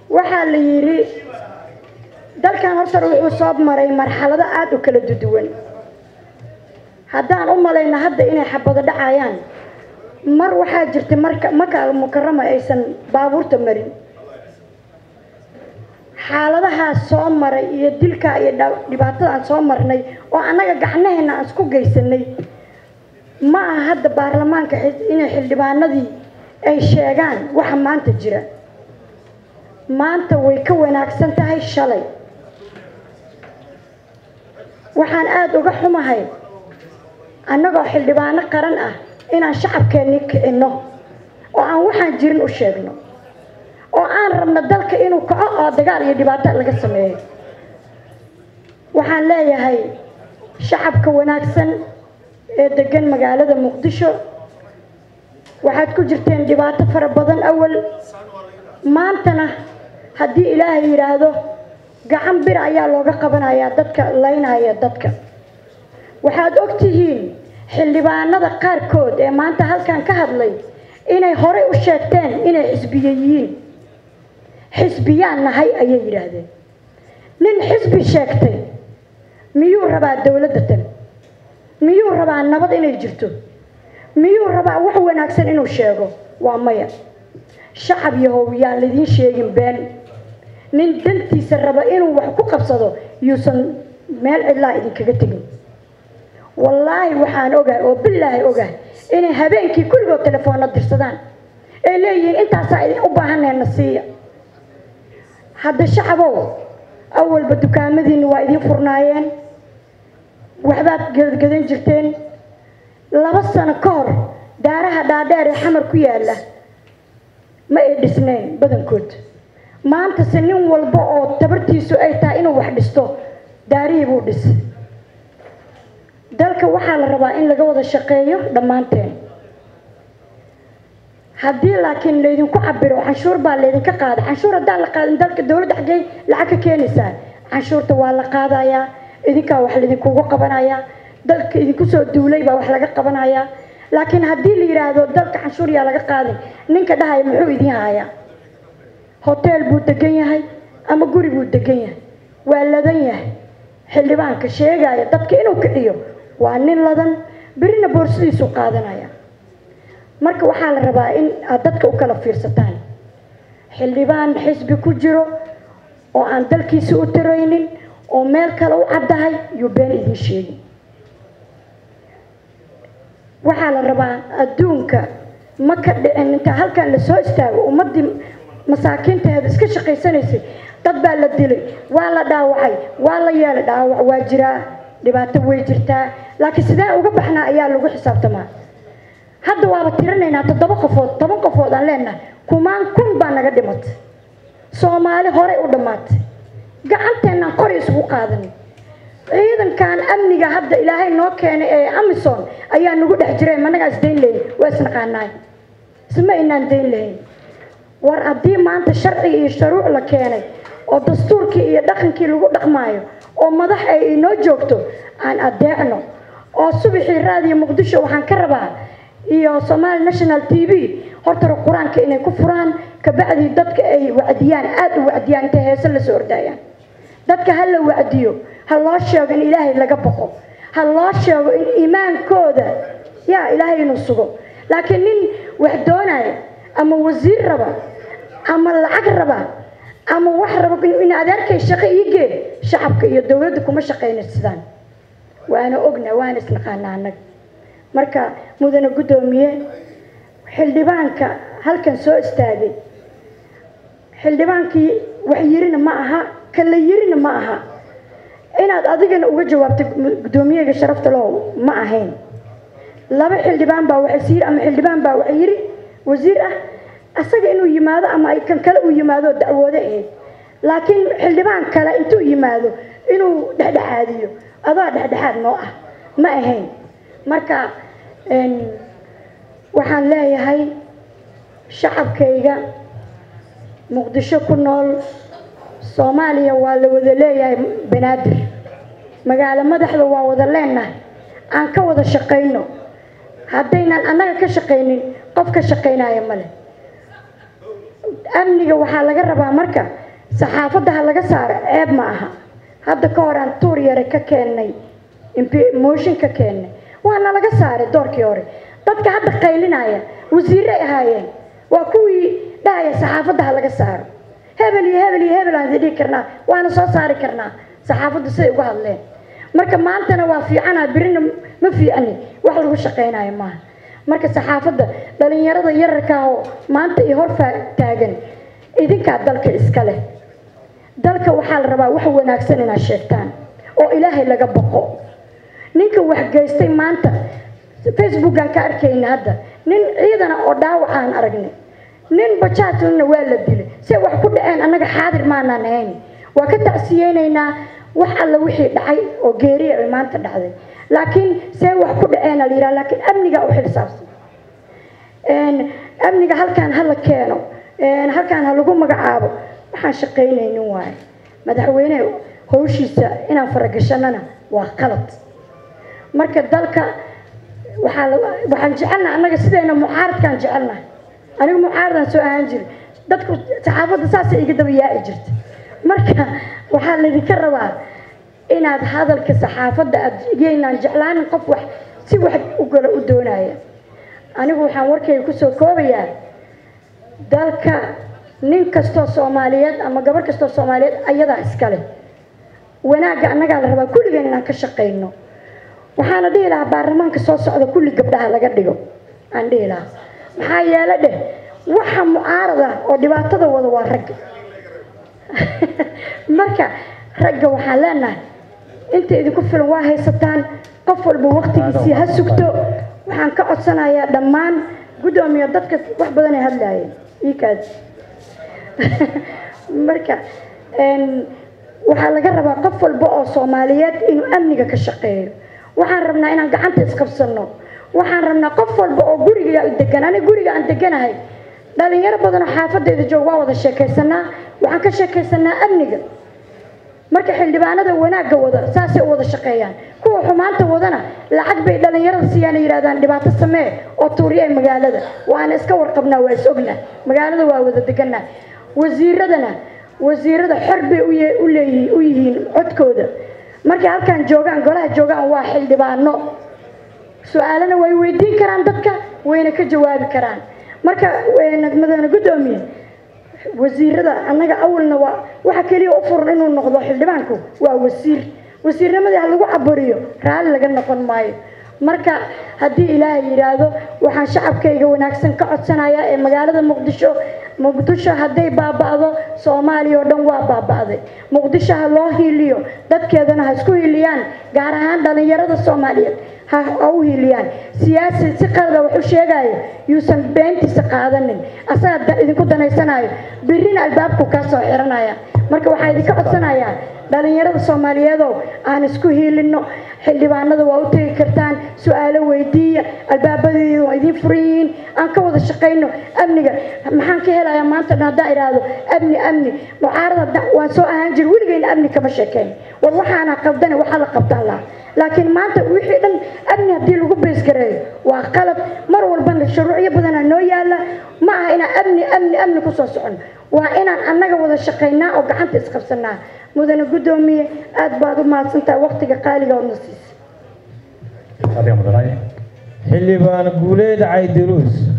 waxaa la yidhi dalkan horta wuxuu soo maray marxalado aada u kala duduwan haddaan u malayno hadda inay xabado dhacayaan mar waxaa jirta marka maka mukarama aysan baabuurta marin xaaladahaas soo maray iyo dilkaa iyo dhibaatada aan soo marnay oo annaga gacnaheena aan isku geysanay ma aha hadda baarlamaanka inay xildhibaanadii ay sheegaan waxa maanta jira maanta way ka wanaagsan tahay shalay waxaan aada uga xumahay annagoo xildhibaano qaran ah inaan shacabkeennii kicinno oo aan waxaan jirin u sheegno oo aan rabno dalka inuu kaco oo dagaal iyo dhibaato laga sameeyo waxaan leeyahay shacabka wanaagsan ee degan magaalada muqdisho waxaad ku jirteen dhibaato fara badan awal maantana haddii ilaahay yidhaahdo gacan bir ayaa looga qabanayaa dadka laynaya dadka waxaad og tihiin xildhibaanada qaarkood ee maanta halkan ka hadlay inay horey u sheegteen inay xisbiye yihiin xisbiyaan nahay ayay yidhaahdeen nin xisbi sheegtay miyuu rabaa dowladda tan miyuu rabaa nabad inay jirto miyuu rabaa wax wanaagsan inuu sheego waa maya shacab yahow yaan laidiin sheegin been nin dantiisa raba inuu wax ku qabsado yuusan meel cidlaa idinkaga tegin wallaahi waxaan ogahay oo bilaahi ogahay inay habeenkii kulligood telefoonna dirsadaan ay leeyihiin intaasaa idin u baahanayna siiya hadda shacabow awalba dukaamadiinna waa idiin furnaayeen waxbaad gadgadan jirteen laba sano ka hor daaraha dhaadheer ee xamar ku yaalla ma ay dhisnayn badankood maantase nin walba oo tabartiisu ay tahay inuu wax dhisto daarihii buu dhis dalka waxaa la rabaa in laga wada shaqeeyo dhammaanteen haddii laakiin laydinku cabiro canshuur baa laydinka qaada canshuur haddaan la qaadin dalka dowladda xaggey lacag ka keenaysaa canshuurta waa la qaadayaa idinkaa wax laydinkugu qabanayaa dalka idinku soo duulay baa wax laga qabanayaa laakiin haddii la yidhaahdo dalka canshuur yaa laga qaadin ninka dhahaya muxuu idiin hayaa hoteel buu degan yahay ama guri buu degan yahay waa ladan yahay xildhibaanka sheegaya dadka inuu kiciyo waa nin ladan berina boorsadiisu qaadanaya marka waxaa la rabaa in aad dadka u kala fiirsataan xildhibaan xisbi ku jiro oo aan dalkiisa u taraynin oo meel kale u caddahay yuu been idiin sheegin waxaa la rabaa adduunka ma ka dhicin inta halkan lasoo istaago ummaddii masaakiinteeda iska shaqaysanaysay dad baa la dilay waa la dhaawacay waa la yeelay dhaawac waa jiraa dhibaato way jirtaa laakiin sideen uga baxnaa ayaa lagu xisaabtamaa hadda waaba tirinaynaa toddoba qofood toban qofood aan leenahay kumaan kun baa naga dhimatay soomaali horey u dhammaatay gacanteenaan qori isugu qaadanay ciidankan amniga hadda ilaahay noo keenay ee amison ayaa nagu dhex jiray managaa isdayn lahayn waa isnaqaanaay isma inaan dayn lahayn war haddii maanta sharciga iyo sharuuc la keenay oo dastuurkii iyo dhaqankii lagu dhaqmaayo oo madax ay inoo joogto aan adeecno oo subaxii raadiyo muqdisho waxaan ka rabaa iyo somaali national t v hortara qur-aanka inay ku furaan kabacdii dadka ay wacdiyaan aada u wacdiyaan intay heese lasoo ordaayaan dadka ha la wacdiyo ha loo sheego in ilaahay laga boqo ha loo sheego in iimaankooda yaa ilaahay inuu sugo laakiin nin wax doonaya ama wasiir raba ama lacag raba ama wax raba in adeerkay shaqo ii gee shacabka iyo dowladda kuma shaqaynaysadaan waana ogna waana isnaqaana annaga marka mudane guddoomiye xildhibaanka halkan soo istaagay xildhibaankii wax yirina ma aha kala yirina ma aha inaad adigana uga jawaabtay guddoomiyaga sharafta low ma ahayn laba xildhibaan baa waxay siiri ama xildhibaan baa wax yiri wasiir ah asaga inuu yimaado ama ay kan kale uu yimaado dacwoodo ahayd laakiin xildhibaan kale intuu yimaado inuu dhexdhexaadiyo adaa dhexdhexaad noo ah ma ahayn marka waxaan leeyahay shacabkayga muqdisho ku nool soomaaliya waa la wada leeyahay banaadir magaalo madaxda waa wada leenahay aan ka wada shaqayno haddaynan annaga ka shaqaynin qof ka shaqaynaya male amniga waxaa laga rabaa marka saxaafadda ha laga saaro ceeb ma aha hadda ka hor aan tuur yare ka keennay motion ka keennay waana laga saaray doorkii hore dadka hadda qaylinaya wasiirey ahaayeen waa kuwii dhahaya saxaafadda ha laga saaro hebel iyo hebel iyo hebel aan dhihi karnaa waana soo saari karnaa saxaafaddu siday uga hadleen marka maantana waa fiicana birina ma fiicani wax lagu shaqaynayo maaha marka saxaafadda dhalinyarada yararka oo maanta iyo hor taagan idinkaa dalka iska leh dalka waxaa la rabaa wax wanaagsan inaad sheegtaan oo ilaahay laga boqo ninka wax geystay maanta facebookaan ka arkayna hadda nin ciidana oo dhaawac aan aragnay nin bajaajlana waa la dilay se wax ku dhaceen annaga xaadir maanaan ahayn waa ka tacsiyeynaynaa wax alla wixii dhacay oo geeriya ay maanta dhacday laakiin see wax ku dhaceena la yidhaha laakiin amniga u xilsaabsan amniga halkaan ha la keeno halkaan ha lagu magacaabo waxaan shaqaynaynin waaye madaxweyne howshiisa inaan faragashanana waa qalad marka dalka waxaa waxaan jecelnaha annaga sidayna mucaaradkaan jecelnahay anigu mucaaradaan soo ahaan jiri dadku saxaafadda saasay iga daba yaaci jirta marka waxaa laydinka rabaa inaad hadalka saxaafadda aad yeynaan jeclaanin qof wax si wax u galo u doonaya anigu waxaan warkayga kusoo koobayaa dalka nin kastoo soomaaliyeed ama gabar kastoo soomaaliyeed ayadaa iskale wanaagga annagaa la rabaa kulligeen inaan ka shaqayno waxaana dhihi lahaa baarlamaanka soo socda kulli gabdhaha laga dhigo aan dhihi lahaa maxaa yeele dheh waxa mucaarada oo dhibaatada wada waa ragga marka ragga waxaan leenahay inta idinku filan waa haysataan qof walba waktigiisii ha sugto waxaan ka codsanayaa dhammaan guddoomiya dadka wax badan ay hadlaayeen iikaas marka waxaa laga rabaa qof walba oo soomaaliyeed inuu amniga ka shaqeeyo waxaan rabnaa inaan gacanta isqabsano waxaan rabnaa qof walba oo guriga degan aniga guriga aan deganahay dhalinyaro badanoo xaafadeeda joog waa wada sheekaysanaa waxaan ka sheekaysanaa amniga marka xildhibaanada wanaagga wada saasay u wada shaqeeyaan kuwa xumaanta wadana lacag bay dhalinyarada siiyaan yidhahdaan dhibaato samee oo tuuriya magaalada waana iska warqabnaa waa is ognaa magaalada waa wada deganaa wasiiradana wasiirada xor bay u leeyihiin u yihiin codkooda markay halkaan joogaan golaha joogaan waa xildhibaano su-aalana way weydiin karaan dadka wayna ka jawaabi karaan marka madana guddoomiye wasiirada annaga awalna waa waxa keliya u furan inuu noqdo xildhibaanku waa wasiir wasiirnimadii ha lagu caburiyo raalli laga noqon maayo marka haddii ilaahay yidhaahdo waxaan shacabkayga wanaagsan ka codsanayaa ee magaalada muqdisho muqdisho hadday baaba'do soomaaliya oo dhan waa baaba'day muqdisho ha loo hiiliyo dadkeedana ha isku hiiliyaan gaar ahaan dhalinyarada soomaaliyeed ha u hiiliyaan siyaasi si qalada wax u sheegayo yuusan beentiisa qaadanin asaga idinku danaysanayo birina albaabku kaa soo xiranaya marka waxaa idinka codsanayaa dhalinyarada soomaaliyeedow aan isku hiilino xildhibaanada waa u tegi kartaan su-aalo weydiiya albaabadeeda waa idiin furan yihiin aan ka wada shaqayno amniga maxaan ka helayaa maanta dhan haddaan idhaahdo amni amni mucaarada waan soo ahaan jir weligeyna amni kama sheekeyn war waxaana qabdane waxaa la qabtaan laha laakiin maanta wixii dhan amni haddii lagu beesgareeyo waa qalab mar walbana shuruucyo badana noo yaala ma aha inaan amni amni amni kusoo socono waa inaan annaga wada shaqaynaa oo gacanta isqabsanaa mudane guddoomiye aada baad u mahadsantahay waqtiga qaaliga oodna siisa xildhibaan guuleed caydiruus